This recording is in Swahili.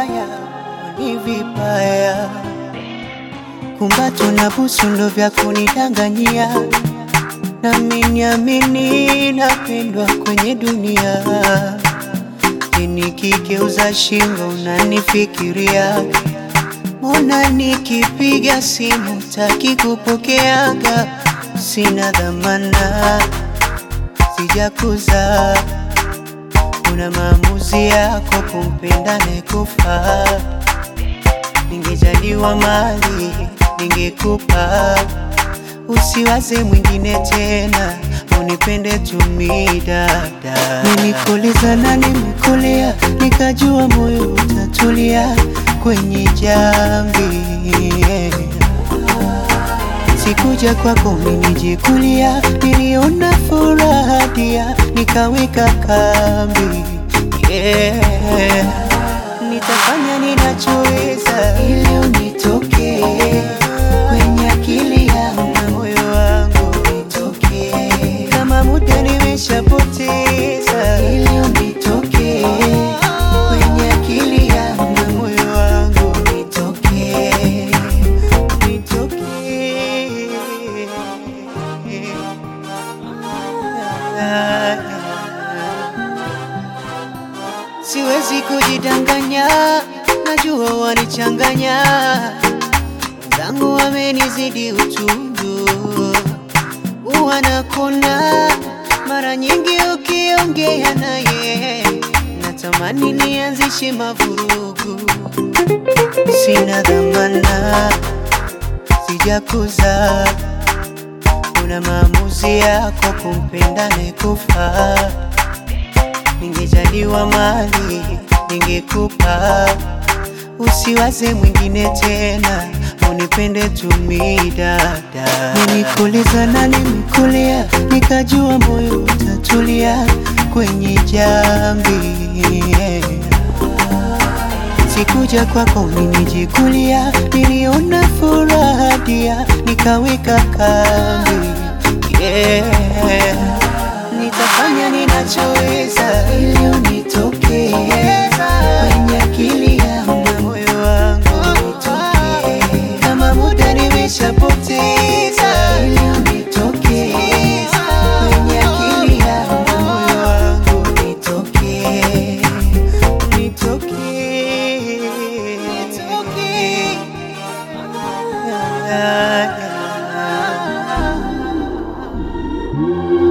haya ni vibaya, kumbato na busu ndo vya kunidanganyia, nami niamini napendwa kwenye dunia. Nikigeuza shingo unanifikiria, mbona nikipiga simu taki kupokeaga? Sina dhamana, sijakuza una maamuzi yako kumpenda nekufa. Ningejaliwa mali ningekupa, usiwaze mwingine tena, unipende tumi dada. Nilikuuliza na nimekulia, nikajua moyo utatulia kwenye jambi Sikuja kwako minijikulia, niliona furaha dia, nikaweka kambi yeah. Nitafanya ninachoweza ili unitoke kwenye akili yangu na moyo wangu nitoke, kama muda nimeshapoteza ili unitoke kwenye akili yangu na moyo wangu nitoke, nitoke. Siwezi kujidanganya, najua wanichanganya, wenzangu wamenizidi utundu, wanakona mara nyingi ukiongea naye, natamani nianzishe mavurugu, sina dhamana, sijakuza una maamuzi yako kumpenda nekufa. Ningejaliwa mali ningekupa, usiwaze mwingine tena, unipende tumi dada. Nilikuuliza na nimekulia, nikajua moyo utatulia kwenye jambi Sikuja kwako minijikulia, niliona furaha dia, nikaweka kambi yeah. Nitafanya ninachoweza ili unitoke kwenye akili yangu na moyo wangu nitoke, kama muda nimeshapoteza ili unitoke kwenye akili yangu na moyo wangu nitoke, nitoke, nitoke. Ah, ah, ah.